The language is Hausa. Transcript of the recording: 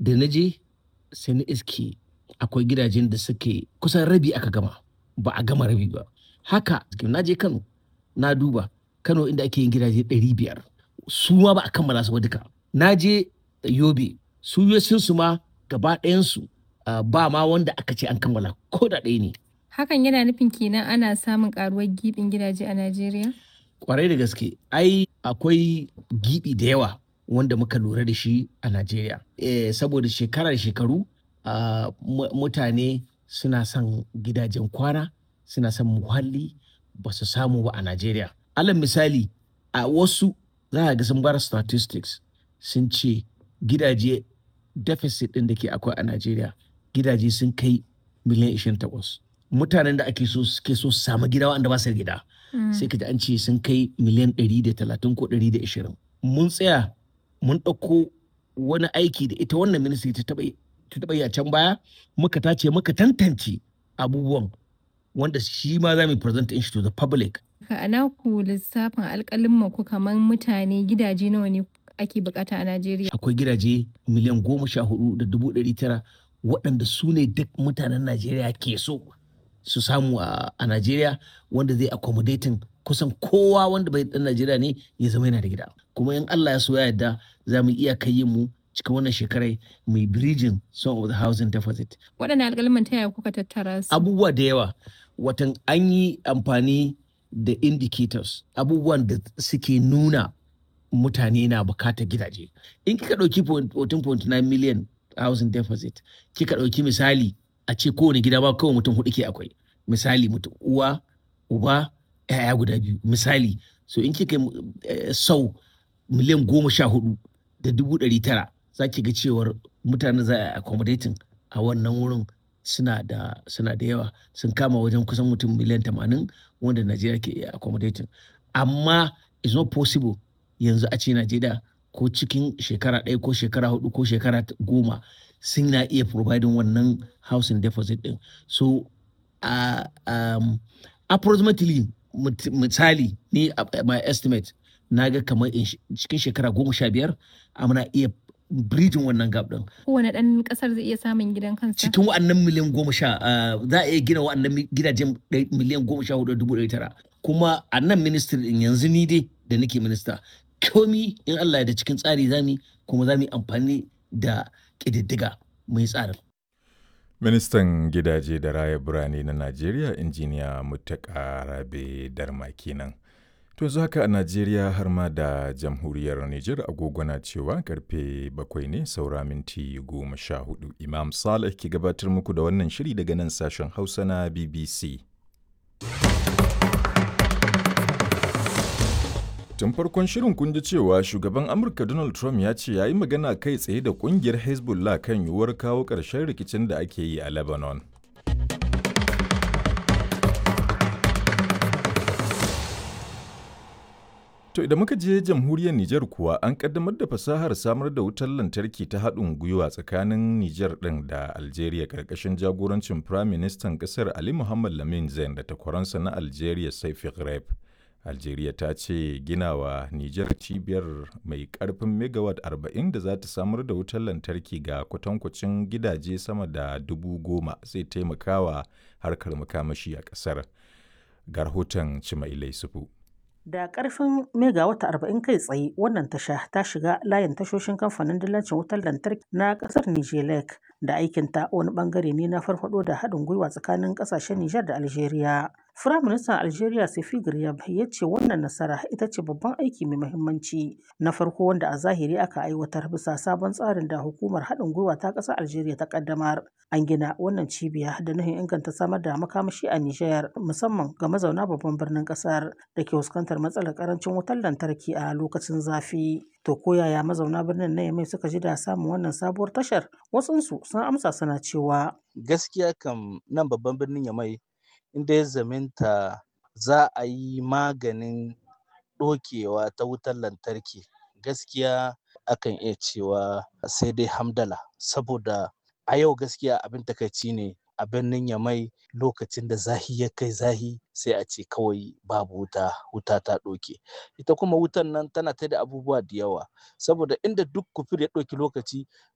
da na je sai na iske akwai gidajen da suke kusan rabi aka gama ba a gama rabi ba haka na je kano na duba kano inda ake yin gidaje 500 su ma ba a kammala su ba duka na je yobe su su ma gaba ɗayansu ba ma wanda aka ce an kammala ko da ɗaya ne Hakan yana nufin kenan ana samun karuwar gibin gidaje a Najeriya? kwarai da gaske ai akwai gibi da yawa wanda muka lura da shi a Najeriya. Eh, saboda shekara da shekaru ah, mu- mutane suna son gidajen kwana suna son muhalli ba su samu ba a Najeriya. Alal misali a wasu za a ga sun bar statistics sun ce gidaje deficit ɗin da ke akwai a Najeriya gidaje sun kai miliyan 28. Mutanen da ake so suke so su samu gida wanda ba su da gida. sai ka ji an ce sun kai miliyan 130 ko 120 mun tsaya mun ɗauko wani aiki da ita wannan ministry ta taɓa yi- ta taɓa yi a can baya muka tace muka tantance abubuwan wanda shi ma za mu present shi to the public Ka ana ku lissafin alƙalin ku kamar mutane gidaje nawa ne ake bukata a Najeriya? akwai gidaje miliyan goma sha hudu da dubu ɗari tara waɗanda su ne duk mutanen najeriya ke so su samu a a najeriya wanda zai accommodating kusan kowa wanda bai ɗan najeriya ne ya zama yana da gida kuma in allah ya so ya yarda za mu iya kai yin mu cikin wannan shekarai mai bridging some of the housing deficit Waɗannan alƙalman ta yaya kuka tattara su? abubuwa da yawa watan an yi amfani da indicators abubuwan da suke nuna mutane na bukatar gidaje in kika ɗauki 14.9 million housing deficit kika ɗauki misali a ce kowane gida ba kawai mutum hudu ke akwai misali mutum uwa uba yaya guda biyu misali so in kika eh, sau miliyan goma sha hudu da dubu ɗari tara za ki ga cewar mutane za a accommodating a wannan wurin suna da suna da yawa sun kama wajen kusan mutum miliyan tamanin wanda Najeriya ke iya accommodating amma it's not possible yanzu a ce Najeriya ko cikin shekara ɗaya ko shekara hudu ko shekara t- goma sun na iya providing wannan housing deposit din so uh, um, approximately mut- misali ni a- my estimate na ga kamar in sh- cikin shekara goma sha biyar muna iya bridging wannan gap din Kowane ɗan ƙasar zai iya samun gidan kansa? cikin wa'annan miliyan goma sha ah, za a iya gina wa'annan mi- gidajen ɗai- miliyan goma sha hudu da dubu ɗari tara kuma a nan ministry din yanzu ni dai da nake minista komi in Allah ya da cikin tsari zami kuma za mu yi amfani da ƙididdiga mai tsarin Ministan gidaje da raya birane na Najeriya injiniya Muttaka Rabe Darma kenan. To yanzu haka a Najeriya har ma da jamhuriyar Nijar agogo na cewa karfe bakwai ne saura minti goma sha hudu. Imam Saleh ke gabatar muku da wannan shiri daga nan sashen Hausa na BBC. Tun farkon shirin kun ji cewa shugaban Amurka Donald Trump ya ce ya yi magana kai tsaye da kungiyar Hezbollah kan yiwuwar kawo ƙarshen rikicin da ake yi a Lebanon. To idan muka je jamhuriyar Nijar kuwa an kaddamar da fasahar samar da wutar lantarki ta haɗin gwiwa tsakanin Nijar ɗin da Algeria ƙarƙashin jagorancin Prime Ministan ƙasar Ali Muhammad Lamin Zain da takwaransa na Algeria Saifi Ghraib. Algeria ta ce ginawa Nijar cibiyar mai ƙarfin megawatt 40 da za ta samar da wutar lantarki ga kwatankwacin gidaje sama da dubu goma zai taimakawa harkar makamashi a ƙasar. Ga rahoton Cimailai Sufu. Da ƙarfin megawata arba'in kai tsaye wannan tasha ta shiga layin tashoshin kamfanin dillancin wutar lantarki na ƙasar Nijelek da aikinta wani ɓangare ne na farfaɗo da haɗin gwiwa tsakanin ƙasashen Nijar da Algeria. Firaministan Algeria Sefi Garyab ya ce wannan nasara ita ce babban aiki mai muhimmanci na farko wanda a zahiri aka aiwatar bisa sabon tsarin da hukumar haɗin gwiwa ta ƙasar Algeria ta ƙaddamar. An gina wannan cibiya da nufin inganta samar da makamashi a Nijar musamman ga mazauna babban birnin ƙasar da ke fuskantar matsalar ƙarancin wutar lantarki a lokacin zafi. To ko yaya mazauna birnin na Yamai suka ji da samun wannan sabuwar tashar? Wasunsu sun amsa suna cewa gaskiya kam nan babban birnin Yamai inda ya zaminta za a yi maganin ɗokewa ta wutar lantarki gaskiya akan iya cewa sai dai hamdala saboda a yau gaskiya abin takaici ne a birnin Yamai lokacin da zahi ya kai zahi sai a ce kawai babu wuta wuta ta ɗoke ita kuma wutan nan tana ta da abubuwa da yawa saboda inda duk kufur ya ɗauki lokaci